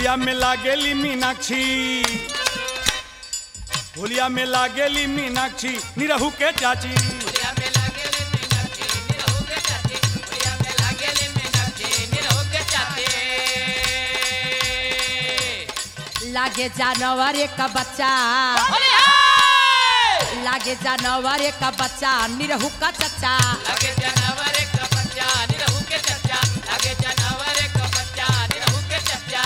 होलिया में लागेली मीनाक्षी होलिया में लागेली मीनाक्षी निरहू के चाची होलिया में लागेले मीनाक्षी निरहु के चाची होलिया में लागेले मीनाक्षी निरहु के चाची लागे जानवर एक बच्चा होलिया लागे जानवर एक बच्चा निरहू का चच्चा लगे जानवर एक बच्चा निरहु के चच्चा लगे जानवर एक बच्चा निरहु के चच्चा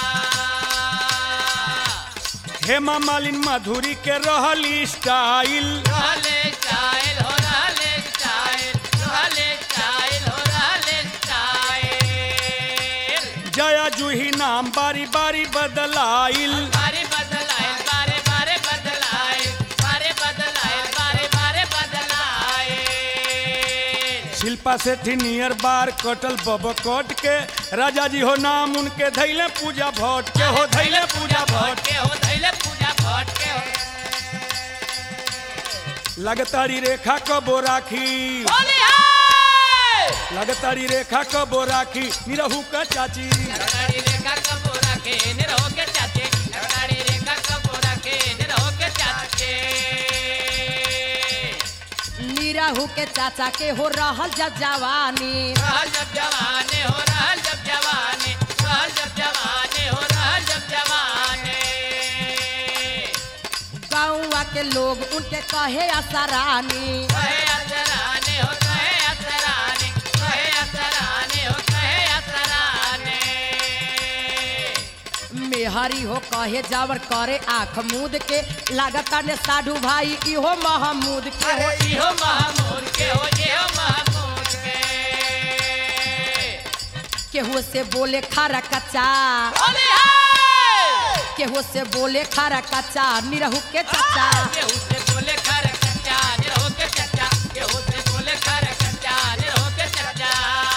हेमा मालिन माधुरी के रहली स्टाइल रहले स्टाइल हो रहले स्टाइल रहले स्टाइल हो रहले स्टाइल जया जूही नाम बारी बारी बदलाइल बारे बदलाए बारे बारे बदलाए बारे बदलाए बारे बारे बदलाए शिल्पा सेठी नियर बार कटल बब कट के राजा जी हो नाम उनके धैले पूजा भट्ट के हो धैले पूजा भट्ट के हो धैले पूजा भट के हो लगतारी रेखा कबो राखी होली हाय लगतारी रेखा कबो राखी निरहू का चाची लगड़ी रेखा कपूरा के निरहो के चाचे लगड़ी रेखा कपूरा के निरहो के चाचे निरहू के चाचा के हो रहल जब जवानी रहल जब जवाने हो रहल जब जवाने रहल जब जवाने हो रहल जब जवाने गाँवा के लोग उनके कहे असरानी कहे असराने हो कहे असराने कहे असराने हो कहे असराने मेहरी हो कहे जावर करे आँख मूद के लागता ने साधु भाई इहो महमूद के हो अरे इहो महमूद के हो इहो महमूद के केहू से बोले खारा कच्चा होली हाय केहू से बोले खारा कच्चा निरहू के चाचा केहू से बोले खर कच्चा निरहो के चच्चा केहू से बोले खर कच्चा निरहो के चच्चा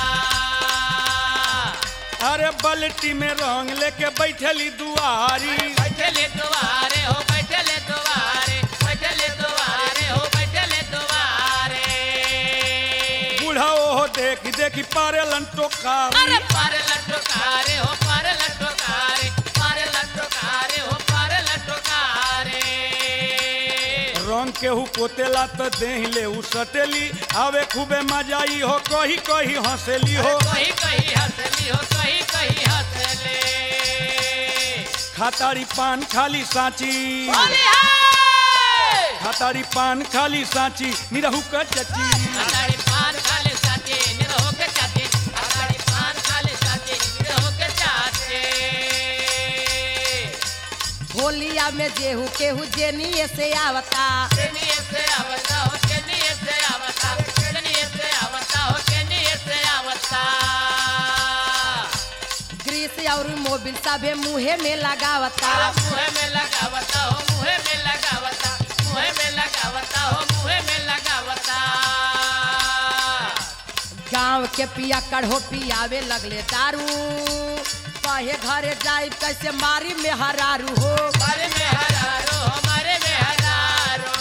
अरे बल्टी में रंग लेके बैठली दुआरी बैठले दुआरे हो बैठले दुआरे बैठले दुआरे हो बैठले दुआरे बूढ़ा ओहो देख देखी पारे टोकारी अरे पर लटकारे हो पर लटकारे पर लटकारे हो पर लटकारे रंग केहू पोतेला तो देह ले उ सटेली आवे खूबे मजाई हो कही कही हंसेली हो कहीं कहीं हंसली हो कहीं कहीं हंसले खातारी पान खाली साची होली हाय खातारी पान खाली साची निरहू का चची अगाड़ी पान खाले साथे निरहो के चाचे अगाड़ी पान खाले साथे निरहो के चाचे होलिया में जेहू केहू जेनिए से आवता केनिए से आवता हो केनिए से आवता केनिए से आवता हो केनिए से आवता ग्रीस और मोबिल सभे मुहे में लगावता तारा मुहे में लगावता हो मुहे में लगावता मुहे में लगावता हो मुहे में लगावता गांव के पिया कढ़ो पियावे लगले दारू कहे घरे जाई कैसे मारी में हरारू हो हमारे में हजारो हमारे में हजारो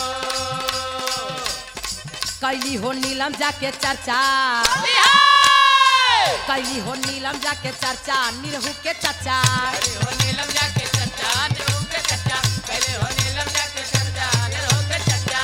कैली हो नीलम जाके चर्चा बिहार कैली हो नीलम जाके चर्चा निरहू के चचा पहले हो नीलम जाके चच्चा निरहो के चच्चा पहले हो नीलम जाके चच्चा निरहो के चच्चा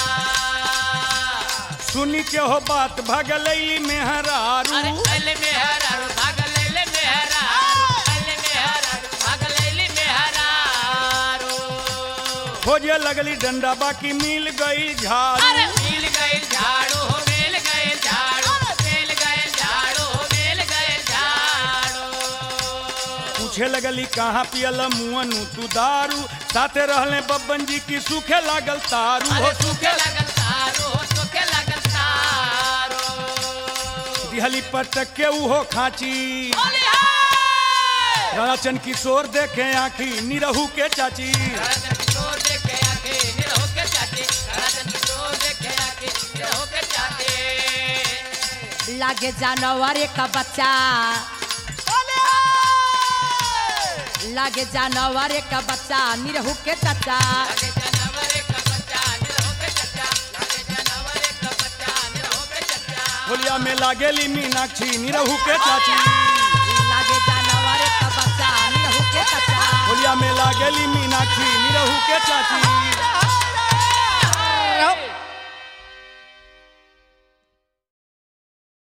सुनी के हो बात भगलैली में हरारू अरे अले में हरारो भागल ले में हरारो अले में हरारो भागल ले में हरारो खोजे लगली डंडा बाकी मिल गई झाड़ू अरे मिल गए झाड़ू हो मिल गए झाड़ू मिल गए झाड़ू हो मिल गए झाड़ू पूछे लगली कहाँ पियल मुअनु तू दारू साथे रहले बब्बन जी की सूखे लागल तारू हो अरे सूखे लगल तारो हो सूखे लगल तारो दिहली पटक के उहो खाची होली हाय राचन किशोर देखे आखी निरहू के चाची राजन किशोर देखे आके निरहो के चाटे राजन किशोर देखे आके निरहो के चाटे लागे जानवर एक बच्चा लागे जानवर एक बच्चा निरहू के चचा लगे जानवर एक बच्चा निरहो के चच्चा लगे जानवर एक बच्चा निरहो के चच्चा होलिया में लागेली मीनाक्षी निरहू के चाची लागे जानवर एक बच्चा निरहू के अकेली मीनाक्षी निरहू के चाची